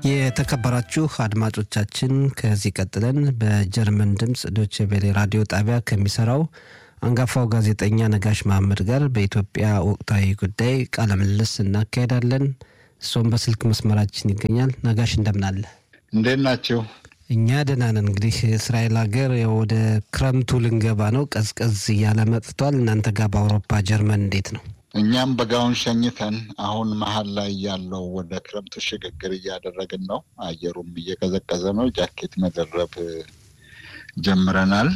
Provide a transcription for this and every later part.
የተከበራችሁ አድማጮቻችን ከዚህ ቀጥለን በጀርመን ድምፅ ዶቼ ቬሌ ራዲዮ ጣቢያ ከሚሰራው አንጋፋው ጋዜጠኛ ነጋሽ መሐመድ ጋር በኢትዮጵያ ወቅታዊ ጉዳይ ቃለ ምልልስ እናካሄዳለን። እሱም በስልክ መስመራችን ይገኛል። ነጋሽ እንደምናለ እንዴት ናቸው? እኛ ደህና ነን። እንግዲህ እስራኤል ሀገር ወደ ክረምቱ ልንገባ ነው። ቀዝቀዝ እያለ መጥቷል። እናንተ ጋር በአውሮፓ ጀርመን እንዴት ነው? እኛም በጋውን ሸኝተን አሁን መሀል ላይ ያለው ወደ ክረምቱ ሽግግር እያደረግን ነው። አየሩም እየቀዘቀዘ ነው። ጃኬት መደረብ ጀምረናል።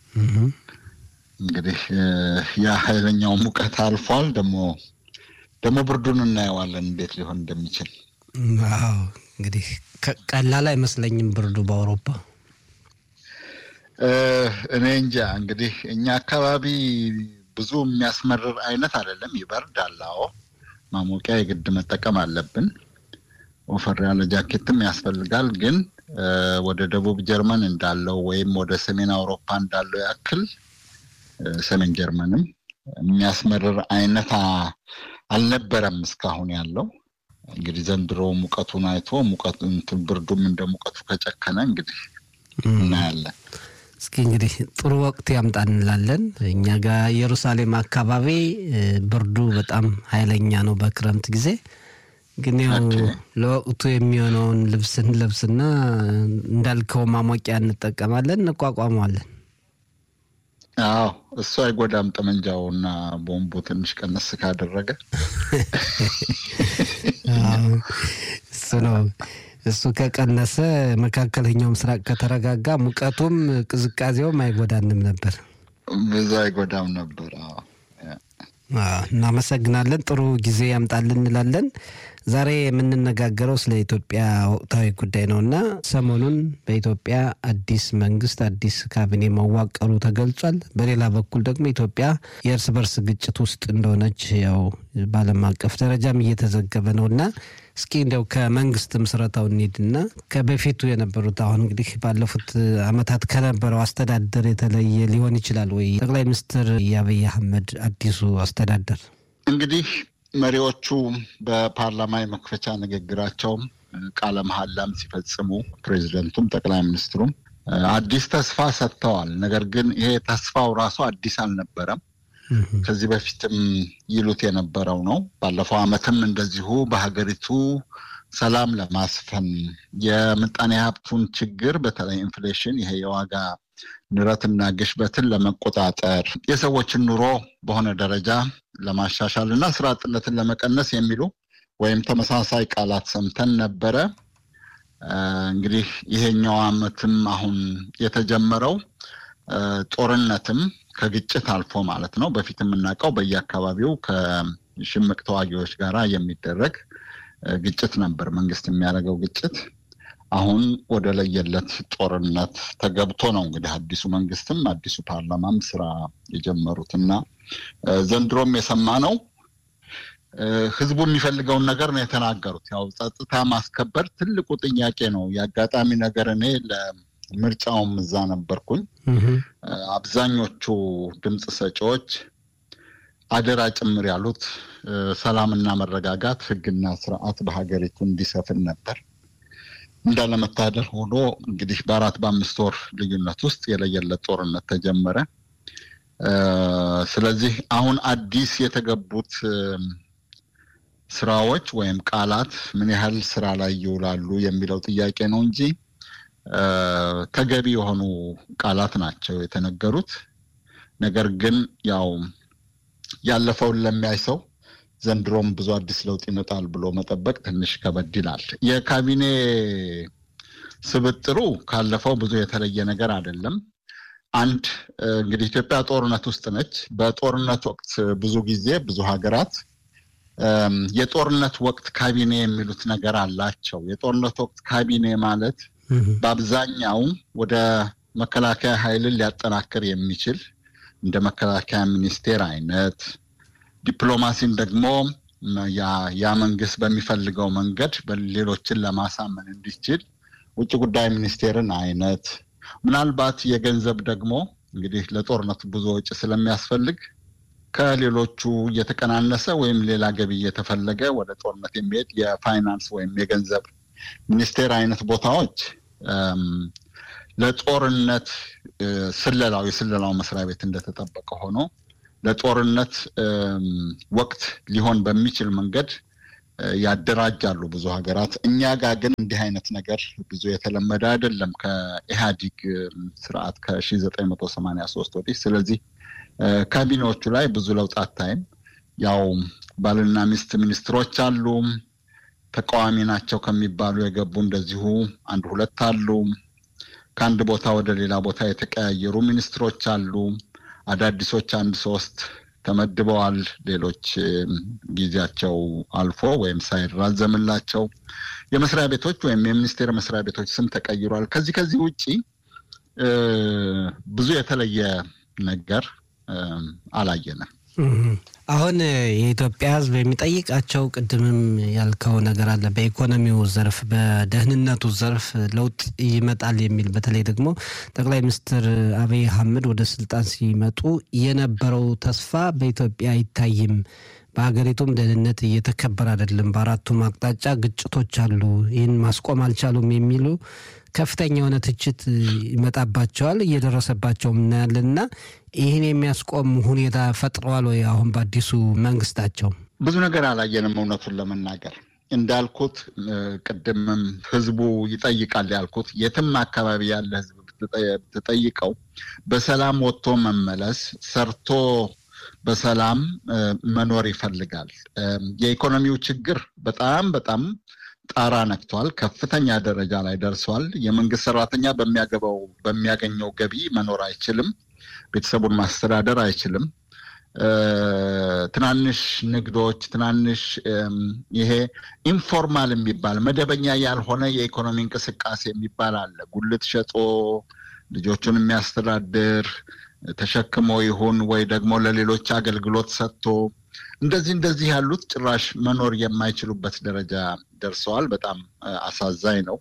እንግዲህ ያ ኃይለኛው ሙቀት አልፏል። ደግሞ ደግሞ ብርዱን እናየዋለን እንዴት ሊሆን እንደሚችል። አዎ እንግዲህ ቀላል አይመስለኝም ብርዱ በአውሮፓ እኔ እንጃ። እንግዲህ እኛ አካባቢ ብዙ የሚያስመርር አይነት አይደለም። ይበርዳል። አዎ ማሞቂያ የግድ መጠቀም አለብን። ወፈር ያለ ጃኬትም ያስፈልጋል። ግን ወደ ደቡብ ጀርመን እንዳለው ወይም ወደ ሰሜን አውሮፓ እንዳለው ያክል ሰሜን ጀርመንም የሚያስመርር አይነት አልነበረም እስካሁን ያለው። እንግዲህ ዘንድሮ ሙቀቱን አይቶ ሙቀቱ ብርዱም እንደ ሙቀቱ ከጨከነ እንግዲህ እናያለን። እስኪ እንግዲህ ጥሩ ወቅት ያምጣ እንላለን። እኛ ጋር ኢየሩሳሌም አካባቢ ብርዱ በጣም ኃይለኛ ነው በክረምት ጊዜ። ግን ያው ለወቅቱ የሚሆነውን ልብስ እንለብስና እንዳልከው ማሞቂያ እንጠቀማለን፣ እንቋቋመዋለን። አዎ እሱ አይጎዳም። ጠመንጃውና ቦምቡ ትንሽ ቀነስ ካደረገ እሱ ነው። እሱ ከቀነሰ መካከለኛው ምስራቅ ከተረጋጋ ሙቀቱም ቅዝቃዜውም አይጎዳንም ነበር፣ ብዙ አይጎዳም ነበር። እናመሰግናለን። ጥሩ ጊዜ ያምጣልን እንላለን። ዛሬ የምንነጋገረው ስለ ኢትዮጵያ ወቅታዊ ጉዳይ ነው እና ሰሞኑን በኢትዮጵያ አዲስ መንግስት አዲስ ካቢኔ መዋቀሩ ተገልጿል። በሌላ በኩል ደግሞ ኢትዮጵያ የእርስ በርስ ግጭት ውስጥ እንደሆነች ያው በዓለም አቀፍ ደረጃም እየተዘገበ ነው እና እስኪ እንዲያው ከመንግስት ምስረታው እንሂድና ከበፊቱ የነበሩት አሁን እንግዲህ ባለፉት ዓመታት ከነበረው አስተዳደር የተለየ ሊሆን ይችላል ወይ? ጠቅላይ ሚኒስትር የአብይ አህመድ አዲሱ አስተዳደር እንግዲህ መሪዎቹ በፓርላማ የመክፈቻ ንግግራቸውም ቃለ መሐላም ሲፈጽሙ ፕሬዚደንቱም ጠቅላይ ሚኒስትሩም አዲስ ተስፋ ሰጥተዋል። ነገር ግን ይሄ ተስፋው ራሱ አዲስ አልነበረም። ከዚህ በፊትም ይሉት የነበረው ነው። ባለፈው ዓመትም እንደዚሁ በሀገሪቱ ሰላም ለማስፈን የምጣኔ ሀብቱን ችግር በተለይ ኢንፍሌሽን፣ ይሄ የዋጋ ንረትና ግሽበትን ለመቆጣጠር የሰዎችን ኑሮ በሆነ ደረጃ ለማሻሻል እና ስራ አጥነትን ለመቀነስ የሚሉ ወይም ተመሳሳይ ቃላት ሰምተን ነበረ። እንግዲህ ይሄኛው ዓመትም አሁን የተጀመረው ጦርነትም ከግጭት አልፎ ማለት ነው። በፊት የምናውቀው በየአካባቢው ከሽምቅ ተዋጊዎች ጋር የሚደረግ ግጭት ነበር፣ መንግስት የሚያደርገው ግጭት። አሁን ወደ ለየለት ጦርነት ተገብቶ ነው እንግዲህ አዲሱ መንግስትም አዲሱ ፓርላማም ስራ የጀመሩት እና ዘንድሮም የሰማ ነው ህዝቡ የሚፈልገውን ነገር ነው የተናገሩት። ያው ጸጥታ ማስከበር ትልቁ ጥያቄ ነው። የአጋጣሚ ነገር እኔ ለምርጫውም እዛ ነበርኩኝ። አብዛኞቹ ድምፅ ሰጪዎች አደራ ጭምር ያሉት ሰላምና መረጋጋት፣ ህግና ስርዓት በሀገሪቱ እንዲሰፍን ነበር። እንዳለመታደር ሆኖ እንግዲህ በአራት በአምስት ወር ልዩነት ውስጥ የለየለት ጦርነት ተጀመረ። ስለዚህ አሁን አዲስ የተገቡት ስራዎች ወይም ቃላት ምን ያህል ስራ ላይ ይውላሉ የሚለው ጥያቄ ነው እንጂ ተገቢ የሆኑ ቃላት ናቸው የተነገሩት። ነገር ግን ያው ያለፈውን ለሚያይ ሰው ዘንድሮም ብዙ አዲስ ለውጥ ይመጣል ብሎ መጠበቅ ትንሽ ከበድ ይላል። የካቢኔ ስብጥሩ ካለፈው ብዙ የተለየ ነገር አይደለም። አንድ እንግዲህ ኢትዮጵያ ጦርነት ውስጥ ነች። በጦርነት ወቅት ብዙ ጊዜ ብዙ ሀገራት የጦርነት ወቅት ካቢኔ የሚሉት ነገር አላቸው። የጦርነት ወቅት ካቢኔ ማለት በአብዛኛው ወደ መከላከያ ኃይልን ሊያጠናክር የሚችል እንደ መከላከያ ሚኒስቴር አይነት ዲፕሎማሲን ደግሞ ያ መንግስት በሚፈልገው መንገድ ሌሎችን ለማሳመን እንዲችል ውጭ ጉዳይ ሚኒስቴርን አይነት ምናልባት የገንዘብ ደግሞ እንግዲህ ለጦርነቱ ብዙ ወጪ ስለሚያስፈልግ ከሌሎቹ እየተቀናነሰ ወይም ሌላ ገቢ እየተፈለገ ወደ ጦርነት የሚሄድ የፋይናንስ ወይም የገንዘብ ሚኒስቴር አይነት ቦታዎች ለጦርነት ስለላው የስለላው መስሪያ ቤት እንደተጠበቀ ሆኖ ለጦርነት ወቅት ሊሆን በሚችል መንገድ ያደራጃሉ ብዙ ሀገራት። እኛ ጋር ግን እንዲህ አይነት ነገር ብዙ የተለመደ አይደለም ከኢህአዲግ ስርዓት ከሺ ዘጠኝ መቶ ሰማንያ ሶስት ወዲህ። ስለዚህ ካቢኔዎቹ ላይ ብዙ ለውጥ አታይም። ያው ባልና ሚስት ሚኒስትሮች አሉ። ተቃዋሚ ናቸው ከሚባሉ የገቡ እንደዚሁ አንድ ሁለት አሉ። ከአንድ ቦታ ወደ ሌላ ቦታ የተቀያየሩ ሚኒስትሮች አሉ። አዳዲሶች አንድ ሶስት ተመድበዋል። ሌሎች ጊዜያቸው አልፎ ወይም ሳይራዘምላቸው የመስሪያ ቤቶች ወይም የሚኒስቴር መስሪያ ቤቶች ስም ተቀይሯል። ከዚህ ከዚህ ውጪ ብዙ የተለየ ነገር አላየንም። አሁን የኢትዮጵያ ሕዝብ የሚጠይቃቸው ቅድምም ያልከው ነገር አለ። በኢኮኖሚው ዘርፍ፣ በደህንነቱ ዘርፍ ለውጥ ይመጣል የሚል በተለይ ደግሞ ጠቅላይ ሚኒስትር አብይ አህመድ ወደ ስልጣን ሲመጡ የነበረው ተስፋ በኢትዮጵያ አይታይም። በሀገሪቱም ደህንነት እየተከበረ አይደለም። በአራቱም አቅጣጫ ግጭቶች አሉ። ይህን ማስቆም አልቻሉም የሚሉ ከፍተኛ የሆነ ትችት ይመጣባቸዋል። እየደረሰባቸውም እናያለን እና ይህን የሚያስቆም ሁኔታ ፈጥረዋል ወይ? አሁን በአዲሱ መንግስታቸው ብዙ ነገር አላየንም። እውነቱን ለመናገር እንዳልኩት ቅድምም ህዝቡ ይጠይቃል ያልኩት የትም አካባቢ ያለ ህዝብ ብትጠይቀው በሰላም ወጥቶ መመለስ ሰርቶ በሰላም መኖር ይፈልጋል። የኢኮኖሚው ችግር በጣም በጣም ጣራ ነክቷል። ከፍተኛ ደረጃ ላይ ደርሷል። የመንግስት ሰራተኛ በሚያገባው በሚያገኘው ገቢ መኖር አይችልም። ቤተሰቡን ማስተዳደር አይችልም። ትናንሽ ንግዶች፣ ትናንሽ ይሄ ኢንፎርማል የሚባል መደበኛ ያልሆነ የኢኮኖሚ እንቅስቃሴ የሚባል አለ። ጉልት ሸጦ ልጆቹን የሚያስተዳድር ተሸክሞ ይሁን ወይ ደግሞ ለሌሎች አገልግሎት ሰጥቶ እንደዚህ እንደዚህ ያሉት ጭራሽ መኖር የማይችሉበት ደረጃ ደርሰዋል። በጣም አሳዛኝ ነው።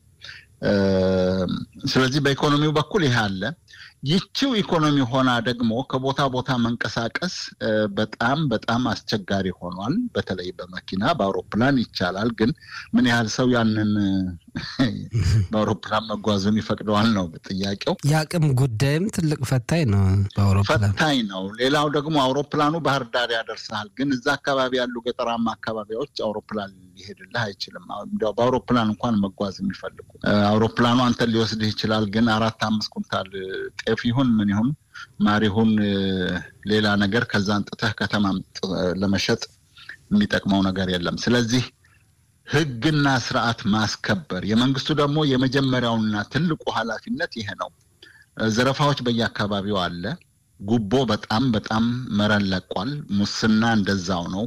ስለዚህ በኢኮኖሚው በኩል ይህ አለ። ይቺው ኢኮኖሚ ሆና ደግሞ ከቦታ ቦታ መንቀሳቀስ በጣም በጣም አስቸጋሪ ሆኗል። በተለይ በመኪና በአውሮፕላን ይቻላል፣ ግን ምን ያህል ሰው ያንን በአውሮፕላን መጓዙን ይፈቅደዋል ነው ጥያቄው። የአቅም ጉዳይም ትልቅ ፈታኝ ነው። በአውሮፕላን ፈታኝ ነው። ሌላው ደግሞ አውሮፕላኑ ባህር ዳር ያደርሳል፣ ግን እዛ አካባቢ ያሉ ገጠራማ አካባቢዎች አውሮፕላን ሊሄድልህ አይችልም። እንዲያው በአውሮፕላን እንኳን መጓዝ የሚፈልጉ አውሮፕላኑ አንተን ሊወስድህ ይችላል፣ ግን አራት አምስት ኩንታል ጤፍ ይሁን ምን ይሁን ማር ይሁን ሌላ ነገር ከዛ አንጥተህ ከተማ ለመሸጥ የሚጠቅመው ነገር የለም። ስለዚህ ሕግና ስርዓት ማስከበር የመንግስቱ ደግሞ የመጀመሪያውና ትልቁ ኃላፊነት ይሄ ነው። ዘረፋዎች በየአካባቢው አለ። ጉቦ በጣም በጣም መረን ለቋል። ሙስና እንደዛው ነው።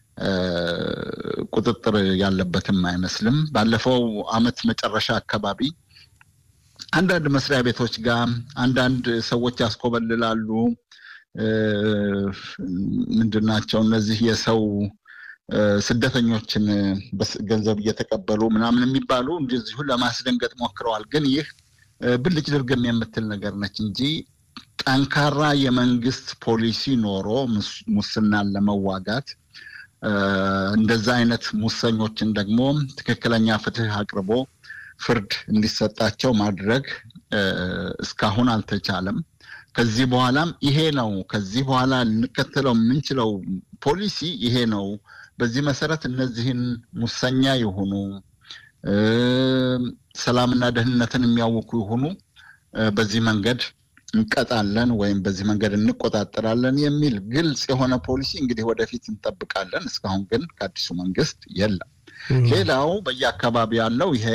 ቁጥጥር ያለበትም አይመስልም። ባለፈው አመት መጨረሻ አካባቢ አንዳንድ መስሪያ ቤቶች ጋር አንዳንድ ሰዎች ያስኮበልላሉ። ምንድን ናቸው እነዚህ የሰው ስደተኞችን ገንዘብ እየተቀበሉ ምናምን የሚባሉ እንደዚሁ ለማስደንገጥ ሞክረዋል። ግን ይህ ብልጭ ድርግም የምትል ነገር ነች እንጂ ጠንካራ የመንግስት ፖሊሲ ኖሮ ሙስናን ለመዋጋት እንደዛ አይነት ሙሰኞችን ደግሞ ትክክለኛ ፍትህ አቅርቦ ፍርድ እንዲሰጣቸው ማድረግ እስካሁን አልተቻለም። ከዚህ በኋላም ይሄ ነው። ከዚህ በኋላ ልንከተለው የምንችለው ፖሊሲ ይሄ ነው። በዚህ መሰረት እነዚህን ሙሰኛ የሆኑ ሰላምና ደህንነትን የሚያውኩ የሆኑ በዚህ መንገድ እንቀጣለን ወይም በዚህ መንገድ እንቆጣጠራለን የሚል ግልጽ የሆነ ፖሊሲ እንግዲህ ወደፊት እንጠብቃለን። እስካሁን ግን ከአዲሱ መንግስት የለም። ሌላው በየአካባቢ ያለው ይሄ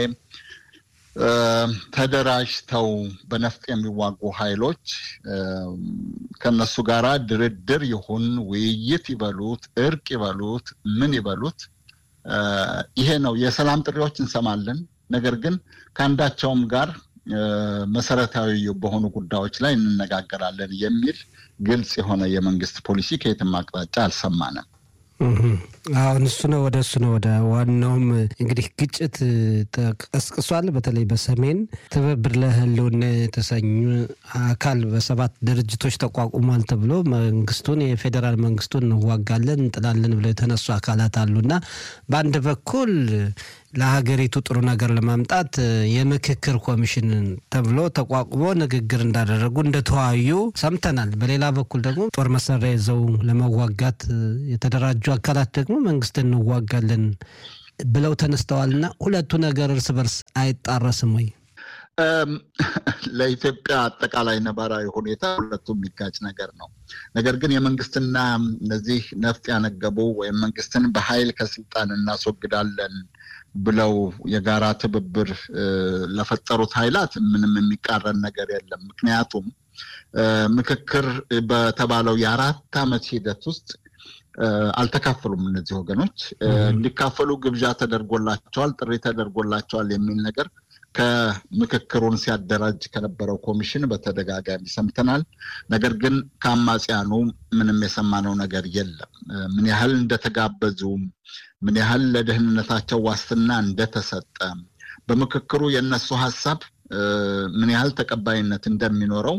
ተደራጅተው በነፍጥ የሚዋጉ ኃይሎች ከነሱ ጋር ድርድር ይሁን ውይይት ይበሉት እርቅ ይበሉት ምን ይበሉት ይሄ ነው። የሰላም ጥሪዎች እንሰማለን። ነገር ግን ከአንዳቸውም ጋር መሰረታዊ በሆኑ ጉዳዮች ላይ እንነጋገራለን የሚል ግልጽ የሆነ የመንግስት ፖሊሲ ከየትም አቅጣጫ አልሰማንም። አሁን እሱ ነው ወደ እሱ ነው ወደ ዋናውም እንግዲህ ግጭት ተቀስቅሷል። በተለይ በሰሜን ትብብር ለህልውና የተሰኙ አካል በሰባት ድርጅቶች ተቋቁሟል ተብሎ መንግስቱን የፌዴራል መንግስቱን እንዋጋለን እንጥላለን ብለው የተነሱ አካላት አሉና በአንድ በኩል ለሀገሪቱ ጥሩ ነገር ለማምጣት የምክክር ኮሚሽን ተብሎ ተቋቁሞ ንግግር እንዳደረጉ እንደተወያዩ ሰምተናል። በሌላ በኩል ደግሞ ጦር መሳሪያ ይዘው ለመዋጋት የተደራጁ አካላት ደግሞ መንግስትን እንዋጋለን ብለው ተነስተዋልና ሁለቱ ነገር እርስ በርስ አይጣረስም ወይ? ለኢትዮጵያ አጠቃላይ ነባራዊ ሁኔታ ሁለቱም የሚጋጭ ነገር ነው። ነገር ግን የመንግስትና እነዚህ ነፍጥ ያነገቡ ወይም መንግስትን በኃይል ከስልጣን እናስወግዳለን ብለው የጋራ ትብብር ለፈጠሩት ኃይላት ምንም የሚቃረን ነገር የለም። ምክንያቱም ምክክር በተባለው የአራት ዓመት ሂደት ውስጥ አልተካፈሉም። እነዚህ ወገኖች እንዲካፈሉ ግብዣ ተደርጎላቸዋል፣ ጥሪ ተደርጎላቸዋል የሚል ነገር ከምክክሩን ሲያደራጅ ከነበረው ኮሚሽን በተደጋጋሚ ሰምተናል። ነገር ግን ከአማጽያኑ ምንም የሰማነው ነገር የለም። ምን ያህል እንደተጋበዙ፣ ምን ያህል ለደህንነታቸው ዋስትና እንደተሰጠ፣ በምክክሩ የእነሱ ሀሳብ ምን ያህል ተቀባይነት እንደሚኖረው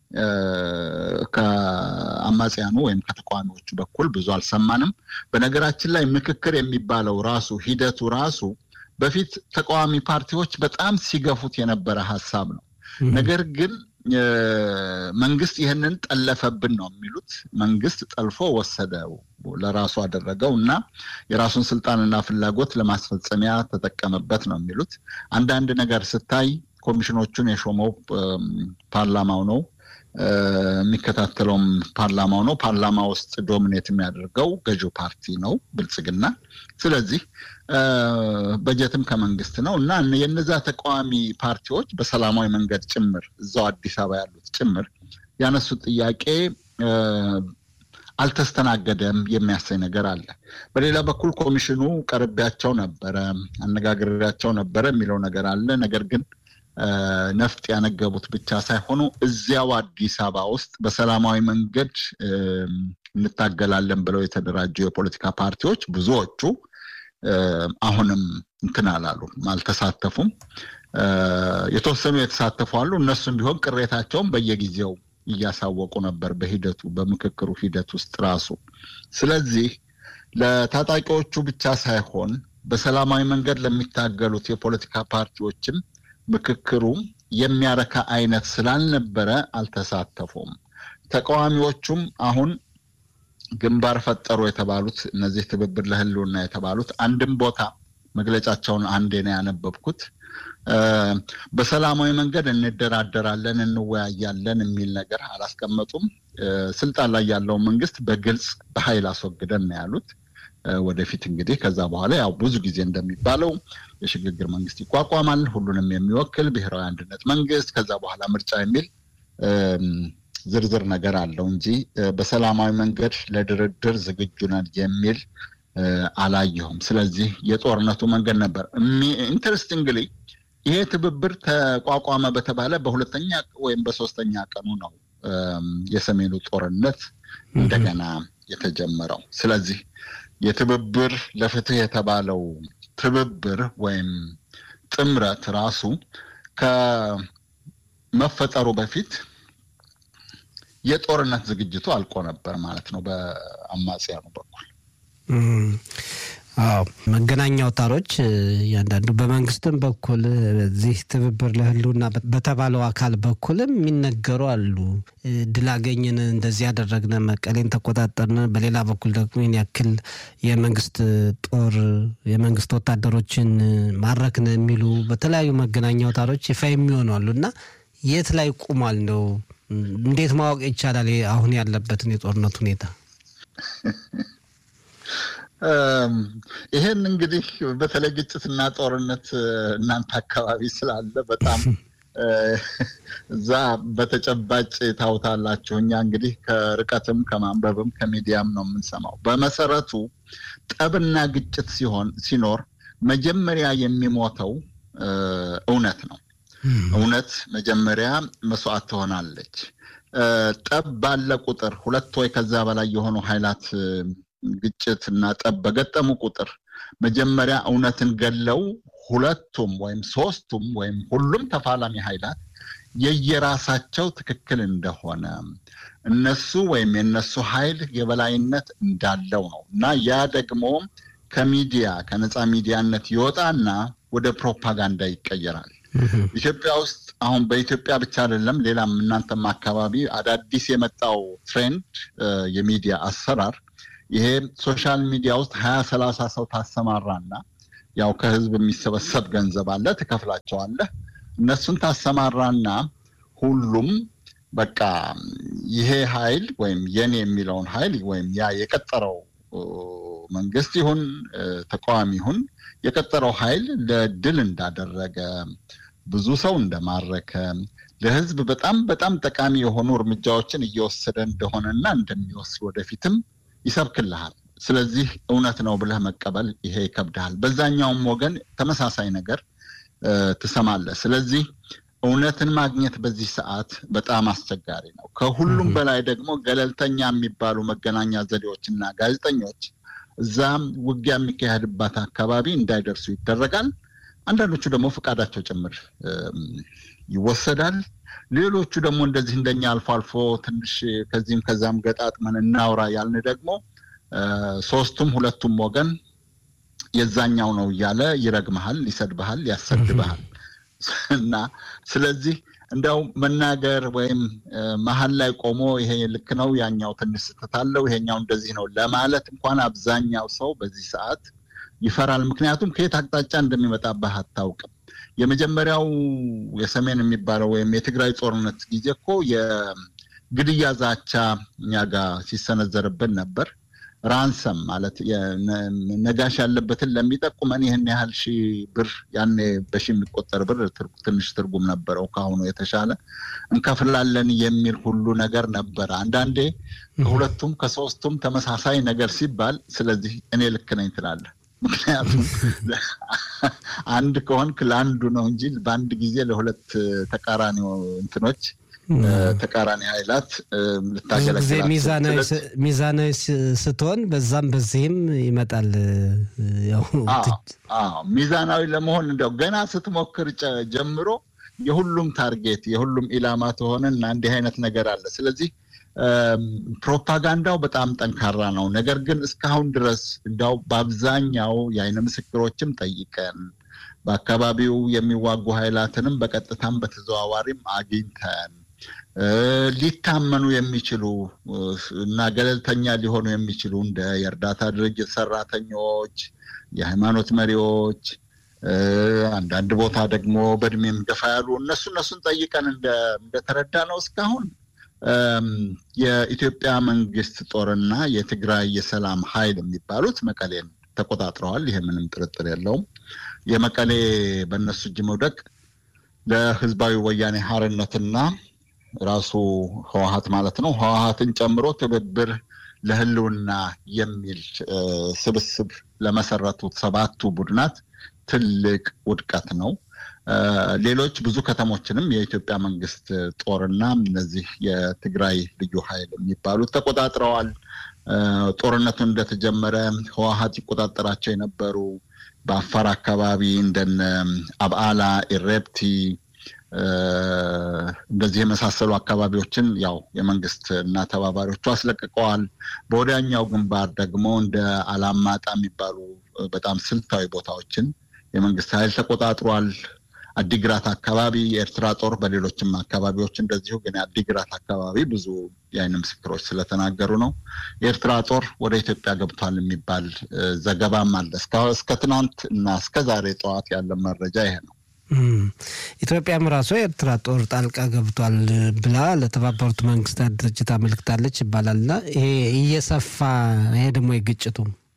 ከአማጽያኑ ወይም ከተቃዋሚዎቹ በኩል ብዙ አልሰማንም። በነገራችን ላይ ምክክር የሚባለው ራሱ ሂደቱ ራሱ በፊት ተቃዋሚ ፓርቲዎች በጣም ሲገፉት የነበረ ሀሳብ ነው። ነገር ግን መንግስት ይህንን ጠለፈብን ነው የሚሉት። መንግስት ጠልፎ ወሰደው፣ ለራሱ አደረገው እና የራሱን ስልጣንና ፍላጎት ለማስፈጸሚያ ተጠቀመበት ነው የሚሉት። አንዳንድ ነገር ስታይ ኮሚሽኖቹን የሾመው ፓርላማው ነው የሚከታተለውም ፓርላማው ነው። ፓርላማ ውስጥ ዶሚኔት የሚያደርገው ገዢው ፓርቲ ነው ብልጽግና። ስለዚህ በጀትም ከመንግስት ነው እና የነዛ ተቃዋሚ ፓርቲዎች በሰላማዊ መንገድ ጭምር እዛው አዲስ አበባ ያሉት ጭምር ያነሱት ጥያቄ አልተስተናገደም የሚያሳይ ነገር አለ። በሌላ በኩል ኮሚሽኑ ቀርቤያቸው ነበረ፣ አነጋግሬያቸው ነበረ የሚለው ነገር አለ። ነገር ግን ነፍጥ ያነገቡት ብቻ ሳይሆኑ እዚያው አዲስ አበባ ውስጥ በሰላማዊ መንገድ እንታገላለን ብለው የተደራጁ የፖለቲካ ፓርቲዎች ብዙዎቹ አሁንም እንትን አላሉ፣ አልተሳተፉም። የተወሰኑ የተሳተፉ አሉ። እነሱም ቢሆን ቅሬታቸውን በየጊዜው እያሳወቁ ነበር በሂደቱ በምክክሩ ሂደት ውስጥ ራሱ። ስለዚህ ለታጣቂዎቹ ብቻ ሳይሆን በሰላማዊ መንገድ ለሚታገሉት የፖለቲካ ፓርቲዎችም ምክክሩ የሚያረካ አይነት ስላልነበረ አልተሳተፉም። ተቃዋሚዎቹም አሁን ግንባር ፈጠሩ የተባሉት እነዚህ ትብብር ለህልውና የተባሉት አንድም ቦታ መግለጫቸውን አንዴ ነው ያነበብኩት። በሰላማዊ መንገድ እንደራደራለን፣ እንወያያለን የሚል ነገር አላስቀመጡም። ስልጣን ላይ ያለውን መንግስት በግልጽ በኃይል አስወግደን ነው ያሉት። ወደፊት እንግዲህ ከዛ በኋላ ያው ብዙ ጊዜ እንደሚባለው የሽግግር መንግስት ይቋቋማል፣ ሁሉንም የሚወክል ብሔራዊ አንድነት መንግስት፣ ከዛ በኋላ ምርጫ የሚል ዝርዝር ነገር አለው እንጂ በሰላማዊ መንገድ ለድርድር ዝግጁ ነን የሚል አላየሁም። ስለዚህ የጦርነቱ መንገድ ነበር። ኢንተረስቲንግሊ ይሄ ትብብር ተቋቋመ በተባለ በሁለተኛ ወይም በሶስተኛ ቀኑ ነው የሰሜኑ ጦርነት እንደገና የተጀመረው። ስለዚህ የትብብር ለፍትህ የተባለው ትብብር ወይም ጥምረት ራሱ ከመፈጠሩ በፊት የጦርነት ዝግጅቱ አልቆ ነበር ማለት ነው በአማጽያኑ በኩል። አዎ መገናኛ አውታሮች እያንዳንዱ በመንግስትም በኩል በዚህ ትብብር ለህልውና በተባለው አካል በኩልም የሚነገሩ አሉ። ድል አገኘን፣ እንደዚህ ያደረግን፣ መቀሌን ተቆጣጠርን፣ በሌላ በኩል ደግሞ ይህን ያክል የመንግስት ጦር የመንግስት ወታደሮችን ማረክን የሚሉ በተለያዩ መገናኛ አውታሮች ይፋ የሚሆኑ አሉ እና የት ላይ ቁሟል ነው እንዴት ማወቅ ይቻላል አሁን ያለበትን የጦርነት ሁኔታ? ይሄን እንግዲህ በተለይ ግጭትና ጦርነት እናንተ አካባቢ ስላለ በጣም እዛ በተጨባጭ ታውታላችሁ። እኛ እንግዲህ ከርቀትም ከማንበብም ከሚዲያም ነው የምንሰማው። በመሰረቱ ጠብና ግጭት ሲሆን ሲኖር መጀመሪያ የሚሞተው እውነት ነው። እውነት መጀመሪያ መስዋዕት ትሆናለች። ጠብ ባለ ቁጥር ሁለት ወይ ከዛ በላይ የሆኑ ኃይላት ግጭት እና ጠብ በገጠሙ ቁጥር መጀመሪያ እውነትን ገለው ሁለቱም ወይም ሶስቱም ወይም ሁሉም ተፋላሚ ኃይላት የየራሳቸው ትክክል እንደሆነ እነሱ ወይም የነሱ ኃይል የበላይነት እንዳለው ነው እና ያ ደግሞ ከሚዲያ ከነፃ ሚዲያነት ይወጣና ወደ ፕሮፓጋንዳ ይቀየራል። ኢትዮጵያ ውስጥ አሁን በኢትዮጵያ ብቻ አይደለም፣ ሌላም እናንተም አካባቢ አዳዲስ የመጣው ትሬንድ የሚዲያ አሰራር ይሄ ሶሻል ሚዲያ ውስጥ ሀያ ሰላሳ ሰው ታሰማራና ያው ከህዝብ የሚሰበሰብ ገንዘብ አለ፣ ትከፍላቸዋለህ። እነሱን ታሰማራና ሁሉም በቃ ይሄ ኃይል ወይም የኔ የሚለውን ኃይል ወይም ያ የቀጠረው መንግስት ይሁን ተቃዋሚ ይሁን የቀጠረው ኃይል ለድል እንዳደረገ ብዙ ሰው እንደማረከ ለህዝብ በጣም በጣም ጠቃሚ የሆኑ እርምጃዎችን እየወሰደ እንደሆነና እንደሚወስድ ወደፊትም ይሰብክልሃል። ስለዚህ እውነት ነው ብለህ መቀበል ይሄ ይከብድሃል። በዛኛውም ወገን ተመሳሳይ ነገር ትሰማለህ። ስለዚህ እውነትን ማግኘት በዚህ ሰዓት በጣም አስቸጋሪ ነው። ከሁሉም በላይ ደግሞ ገለልተኛ የሚባሉ መገናኛ ዘዴዎችና ጋዜጠኞች እዛም ውጊያ የሚካሄድባት አካባቢ እንዳይደርሱ ይደረጋል። አንዳንዶቹ ደግሞ ፈቃዳቸው ጭምር ይወሰዳል። ሌሎቹ ደግሞ እንደዚህ እንደኛ አልፎ አልፎ ትንሽ ከዚህም ከዛም ገጣጥመን እናውራ ያልን ደግሞ ሶስቱም ሁለቱም ወገን የዛኛው ነው እያለ ይረግመሃል፣ ይሰድብሃል፣ ያሰድብሃል እና ስለዚህ እንደው መናገር ወይም መሀል ላይ ቆሞ ይሄ ልክ ነው፣ ያኛው ትንሽ ስህተት አለው፣ ይሄኛው እንደዚህ ነው ለማለት እንኳን አብዛኛው ሰው በዚህ ሰዓት ይፈራል። ምክንያቱም ከየት አቅጣጫ እንደሚመጣብህ አታውቅም። የመጀመሪያው የሰሜን የሚባለው ወይም የትግራይ ጦርነት ጊዜ እኮ የግድያ ዛቻ እኛ ጋር ሲሰነዘርብን ነበር። ራንሰም ማለት ነጋሽ ያለበትን ለሚጠቁመን ይህን ያህል ሺህ ብር ያኔ በሺ የሚቆጠር ብር ትንሽ ትርጉም ነበረው፣ ከአሁኑ የተሻለ እንከፍላለን የሚል ሁሉ ነገር ነበረ። አንዳንዴ ከሁለቱም ከሶስቱም ተመሳሳይ ነገር ሲባል፣ ስለዚህ እኔ ልክ ነኝ ትላለህ። ምክንያቱም አንድ ከሆንክ ለአንዱ ነው እንጂ በአንድ ጊዜ ለሁለት ተቃራኒ እንትኖች ተቃራኒ ኃይላት ልታገለግል ሚዛናዊ ስትሆን በዛም በዚህም ይመጣል። ሚዛናዊ ለመሆን እንደው ገና ስትሞክር ጀምሮ የሁሉም ታርጌት የሁሉም ኢላማ ትሆንና እንዲህ አይነት ነገር አለ። ስለዚህ ፕሮፓጋንዳው በጣም ጠንካራ ነው። ነገር ግን እስካሁን ድረስ እንዲያው በአብዛኛው የአይነ ምስክሮችም ጠይቀን በአካባቢው የሚዋጉ ኃይላትንም በቀጥታም በተዘዋዋሪም አግኝተን ሊታመኑ የሚችሉ እና ገለልተኛ ሊሆኑ የሚችሉ እንደ የእርዳታ ድርጅት ሰራተኞች፣ የሃይማኖት መሪዎች፣ አንዳንድ ቦታ ደግሞ በእድሜም ገፋ ያሉ እነሱ እነሱን ጠይቀን እንደተረዳ ነው እስካሁን የኢትዮጵያ መንግስት ጦርና የትግራይ የሰላም ኃይል የሚባሉት መቀሌን ተቆጣጥረዋል። ይሄ ምንም ጥርጥር የለውም። የመቀሌ በእነሱ እጅ መውደቅ ለህዝባዊ ወያኔ ሀርነትና ራሱ ህወሀት ማለት ነው ህወሀትን ጨምሮ ትብብር ለህልውና የሚል ስብስብ ለመሰረቱት ሰባቱ ቡድናት ትልቅ ውድቀት ነው። ሌሎች ብዙ ከተሞችንም የኢትዮጵያ መንግስት ጦርና እነዚህ የትግራይ ልዩ ኃይል የሚባሉት ተቆጣጥረዋል። ጦርነቱ እንደተጀመረ ህወሀት ይቆጣጠራቸው የነበሩ በአፋር አካባቢ እንደነ አብዓላ፣ ኢሬፕቲ እንደዚህ የመሳሰሉ አካባቢዎችን ያው የመንግስት እና ተባባሪዎቹ አስለቅቀዋል። በወዲያኛው ግንባር ደግሞ እንደ አላማጣ የሚባሉ በጣም ስልታዊ ቦታዎችን የመንግስት ኃይል ተቆጣጥሯል። አዲግራት አካባቢ የኤርትራ ጦር በሌሎችም አካባቢዎች እንደዚሁ፣ ግን የአዲግራት አካባቢ ብዙ የአይን ምስክሮች ስለተናገሩ ነው የኤርትራ ጦር ወደ ኢትዮጵያ ገብቷል የሚባል ዘገባም አለ። እስከ ትናንት እና እስከ ዛሬ ጠዋት ያለ መረጃ ይሄ ነው። ኢትዮጵያም ራሷ የኤርትራ ጦር ጣልቃ ገብቷል ብላ ለተባበሩት መንግስታት ድርጅት አመልክታለች ይባላልና ይሄ እየሰፋ ይሄ ደግሞ የግጭቱ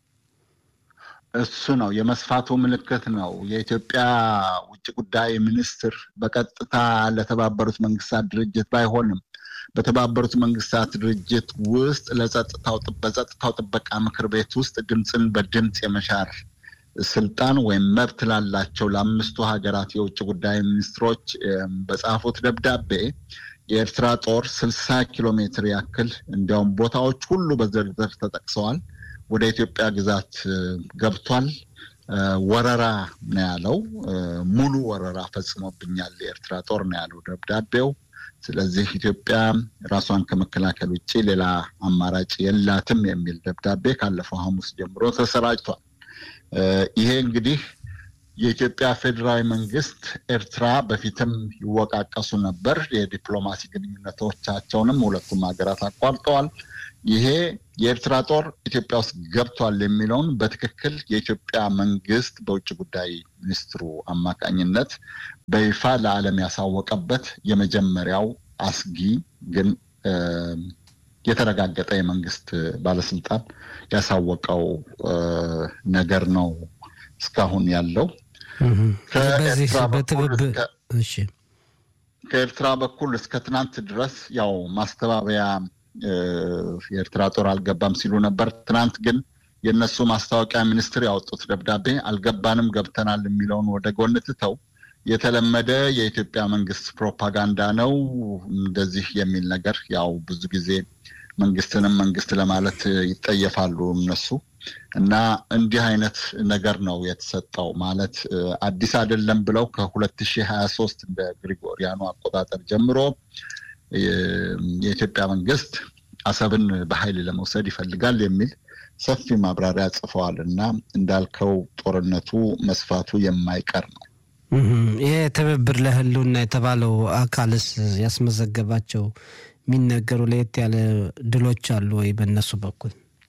እሱ ነው የመስፋቱ ምልክት ነው። የኢትዮጵያ ውጭ ጉዳይ ሚኒስትር በቀጥታ ለተባበሩት መንግስታት ድርጅት ባይሆንም በተባበሩት መንግስታት ድርጅት ውስጥ ለጸጥታው በጸጥታው ጥበቃ ምክር ቤት ውስጥ ድምፅን በድምፅ የመሻር ስልጣን ወይም መብት ላላቸው ለአምስቱ ሀገራት የውጭ ጉዳይ ሚኒስትሮች በጻፉት ደብዳቤ የኤርትራ ጦር ስልሳ ኪሎ ሜትር ያክል እንዲያውም ቦታዎች ሁሉ በዝርዝር ተጠቅሰዋል ወደ ኢትዮጵያ ግዛት ገብቷል። ወረራ ነው ያለው። ሙሉ ወረራ ፈጽሞብኛል የኤርትራ ጦር ነው ያለው ደብዳቤው። ስለዚህ ኢትዮጵያ ራሷን ከመከላከል ውጭ ሌላ አማራጭ የላትም የሚል ደብዳቤ ካለፈው ሐሙስ ጀምሮ ተሰራጭቷል። ይሄ እንግዲህ የኢትዮጵያ ፌዴራዊ መንግስት ኤርትራ በፊትም ይወቃቀሱ ነበር። የዲፕሎማሲ ግንኙነቶቻቸውንም ሁለቱም ሀገራት አቋርጠዋል። ይሄ የኤርትራ ጦር ኢትዮጵያ ውስጥ ገብቷል የሚለውን በትክክል የኢትዮጵያ መንግስት በውጭ ጉዳይ ሚኒስትሩ አማካኝነት በይፋ ለዓለም ያሳወቀበት የመጀመሪያው አስጊ ግን የተረጋገጠ የመንግስት ባለስልጣን ያሳወቀው ነገር ነው እስካሁን ያለው። ከኤርትራ በኩል እስከ ትናንት ድረስ ያው ማስተባበያ የኤርትራ ጦር አልገባም ሲሉ ነበር። ትናንት ግን የእነሱ ማስታወቂያ ሚኒስትር ያወጡት ደብዳቤ አልገባንም ገብተናል የሚለውን ወደ ጎን ትተው የተለመደ የኢትዮጵያ መንግስት ፕሮፓጋንዳ ነው እንደዚህ የሚል ነገር ያው ብዙ ጊዜ መንግስትንም መንግስት ለማለት ይጠየፋሉ እነሱ እና እንዲህ አይነት ነገር ነው የተሰጠው። ማለት አዲስ አይደለም ብለው ከሁለት ሺህ ሀያ ሶስት እንደ ግሪጎሪያኑ አቆጣጠር ጀምሮ የኢትዮጵያ መንግስት አሰብን በኃይል ለመውሰድ ይፈልጋል የሚል ሰፊ ማብራሪያ ጽፈዋል እና እንዳልከው ጦርነቱ መስፋቱ የማይቀር ነው። ይሄ ትብብር ለህልውና የተባለው አካልስ ያስመዘገባቸው የሚነገሩ ለየት ያለ ድሎች አሉ ወይ በእነሱ በኩል?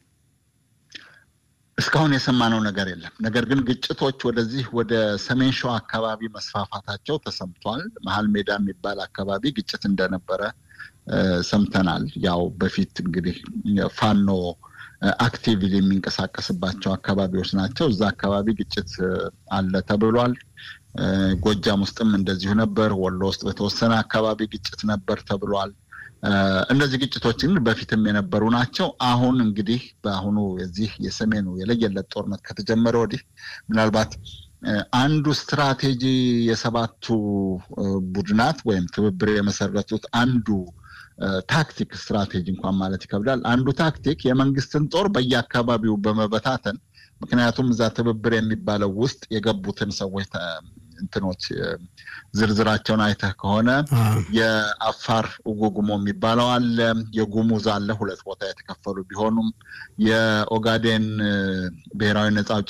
እስካሁን የሰማነው ነገር የለም። ነገር ግን ግጭቶች ወደዚህ ወደ ሰሜን ሸዋ አካባቢ መስፋፋታቸው ተሰምቷል። መሀል ሜዳ የሚባል አካባቢ ግጭት እንደነበረ ሰምተናል። ያው በፊት እንግዲህ ፋኖ አክቲቭሊ የሚንቀሳቀስባቸው አካባቢዎች ናቸው። እዛ አካባቢ ግጭት አለ ተብሏል። ጎጃም ውስጥም እንደዚሁ ነበር። ወሎ ውስጥ በተወሰነ አካባቢ ግጭት ነበር ተብሏል። እነዚህ ግጭቶችን በፊትም የነበሩ ናቸው። አሁን እንግዲህ በአሁኑ የዚህ የሰሜኑ የለየለት ጦርነት ከተጀመረ ወዲህ ምናልባት አንዱ ስትራቴጂ የሰባቱ ቡድናት ወይም ትብብር የመሰረቱት አንዱ ታክቲክ ስትራቴጂ እንኳን ማለት ይከብዳል። አንዱ ታክቲክ የመንግስትን ጦር በየአካባቢው በመበታተን ምክንያቱም እዛ ትብብር የሚባለው ውስጥ የገቡትን ሰዎች እንትኖች ዝርዝራቸውን አይተህ ከሆነ የአፋር ጉጉሞ የሚባለው አለ፣ የጉሙዝ አለ። ሁለት ቦታ የተከፈሉ ቢሆኑም የኦጋዴን ብሔራዊ ነጻ አውጪ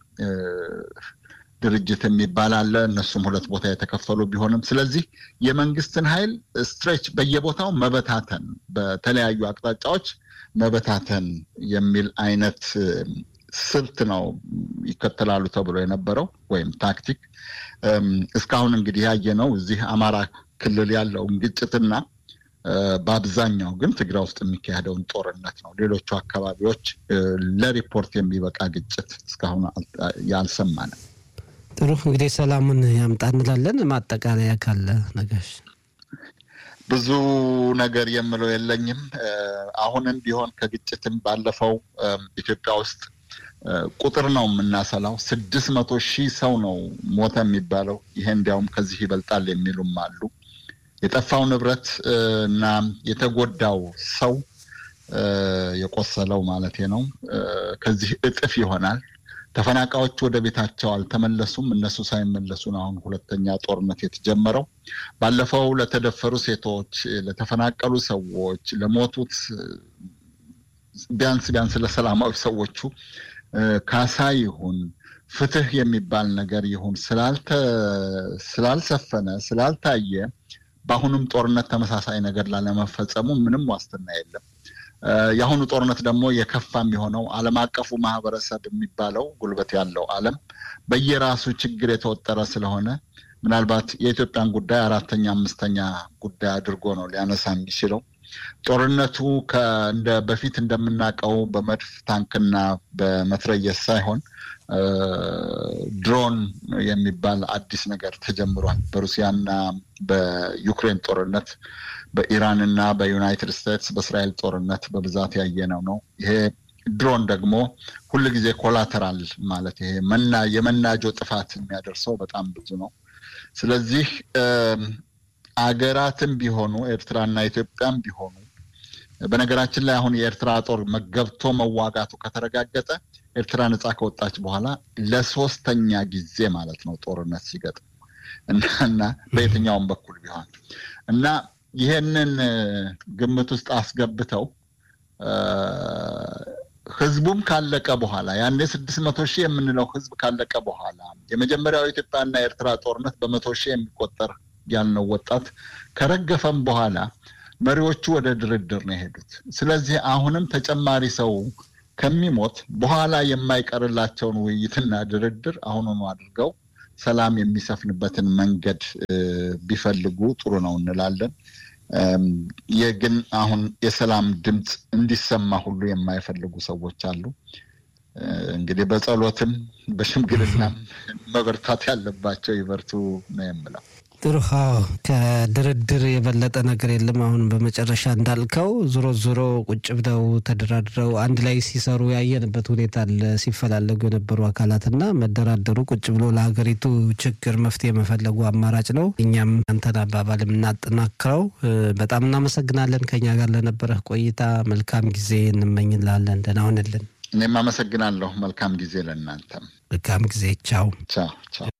ድርጅት የሚባል አለ። እነሱም ሁለት ቦታ የተከፈሉ ቢሆንም ስለዚህ የመንግስትን ኃይል ስትሬች በየቦታው መበታተን፣ በተለያዩ አቅጣጫዎች መበታተን የሚል አይነት ስልት ነው ይከተላሉ ተብሎ የነበረው ወይም ታክቲክ። እስካሁን እንግዲህ ያየነው እዚህ አማራ ክልል ያለውን ግጭትና በአብዛኛው ግን ትግራይ ውስጥ የሚካሄደውን ጦርነት ነው። ሌሎቹ አካባቢዎች ለሪፖርት የሚበቃ ግጭት እስካሁን ያልሰማንም። ጥሩ እንግዲህ ሰላሙን ያምጣ እንላለን። ማጠቃለያ ካለ ነጋሽ? ብዙ ነገር የምለው የለኝም። አሁንም ቢሆን ከግጭትም ባለፈው ኢትዮጵያ ውስጥ ቁጥር ነው የምናሰላው። ስድስት መቶ ሺህ ሰው ነው ሞተ የሚባለው። ይሄ እንዲያውም ከዚህ ይበልጣል የሚሉም አሉ። የጠፋው ንብረት እና የተጎዳው ሰው የቆሰለው ማለት ነው ከዚህ እጥፍ ይሆናል። ተፈናቃዮች ወደ ቤታቸው አልተመለሱም። እነሱ ሳይመለሱ ነው አሁን ሁለተኛ ጦርነት የተጀመረው። ባለፈው ለተደፈሩ ሴቶች፣ ለተፈናቀሉ ሰዎች፣ ለሞቱት ቢያንስ ቢያንስ ለሰላማዊ ሰዎቹ ካሳ ይሁን ፍትህ የሚባል ነገር ይሁን ስላልሰፈነ ስላልታየ በአሁኑም ጦርነት ተመሳሳይ ነገር ላለመፈጸሙ ምንም ዋስትና የለም። የአሁኑ ጦርነት ደግሞ የከፋ የሚሆነው ዓለም አቀፉ ማህበረሰብ የሚባለው ጉልበት ያለው ዓለም በየራሱ ችግር የተወጠረ ስለሆነ ምናልባት የኢትዮጵያን ጉዳይ አራተኛ አምስተኛ ጉዳይ አድርጎ ነው ሊያነሳ የሚችለው። ጦርነቱ እንደ በፊት እንደምናውቀው በመድፍ ታንክና በመትረየስ ሳይሆን ድሮን የሚባል አዲስ ነገር ተጀምሯል። በሩሲያና በዩክሬን ጦርነት፣ በኢራንና በዩናይትድ ስቴትስ በእስራኤል ጦርነት በብዛት ያየነው ነው። ይሄ ድሮን ደግሞ ሁል ጊዜ ኮላተራል ማለት ይሄ መና የመናጆ ጥፋት የሚያደርሰው በጣም ብዙ ነው። ስለዚህ አገራትም ቢሆኑ ኤርትራና ኢትዮጵያም ቢሆኑ በነገራችን ላይ አሁን የኤርትራ ጦር ገብቶ መዋጋቱ ከተረጋገጠ ኤርትራ ነጻ ከወጣች በኋላ ለሶስተኛ ጊዜ ማለት ነው ጦርነት ሲገጥም እና በየትኛውም በኩል ቢሆን እና ይሄንን ግምት ውስጥ አስገብተው ህዝቡም ካለቀ በኋላ ያኔ ስድስት መቶ ሺህ የምንለው ህዝብ ካለቀ በኋላ የመጀመሪያው የኢትዮጵያና የኤርትራ ጦርነት በመቶ ሺህ የሚቆጠር ያልነው ወጣት ከረገፈም በኋላ መሪዎቹ ወደ ድርድር ነው የሄዱት። ስለዚህ አሁንም ተጨማሪ ሰው ከሚሞት በኋላ የማይቀርላቸውን ውይይትና ድርድር አሁኑኑ አድርገው ሰላም የሚሰፍንበትን መንገድ ቢፈልጉ ጥሩ ነው እንላለን። ግን አሁን የሰላም ድምፅ እንዲሰማ ሁሉ የማይፈልጉ ሰዎች አሉ። እንግዲህ በጸሎትም በሽምግልናም መበርታት ያለባቸው ይበርቱ ነው የምለው። ጥሩ ከድርድር የበለጠ ነገር የለም። አሁን በመጨረሻ እንዳልከው ዞሮ ዞሮ ቁጭ ብለው ተደራድረው አንድ ላይ ሲሰሩ ያየንበት ሁኔታ አለ። ሲፈላለጉ የነበሩ አካላትና መደራደሩ ቁጭ ብሎ ለሀገሪቱ ችግር መፍትሄ መፈለጉ አማራጭ ነው። እኛም አንተን አባባል የምናጠናክረው በጣም እናመሰግናለን። ከኛ ጋር ለነበረህ ቆይታ መልካም ጊዜ እንመኝላለን። ደህና ሁንልን። እኔም አመሰግናለሁ። መልካም ጊዜ ለእናንተም። መልካም ጊዜ። ቻው ቻው ቻው።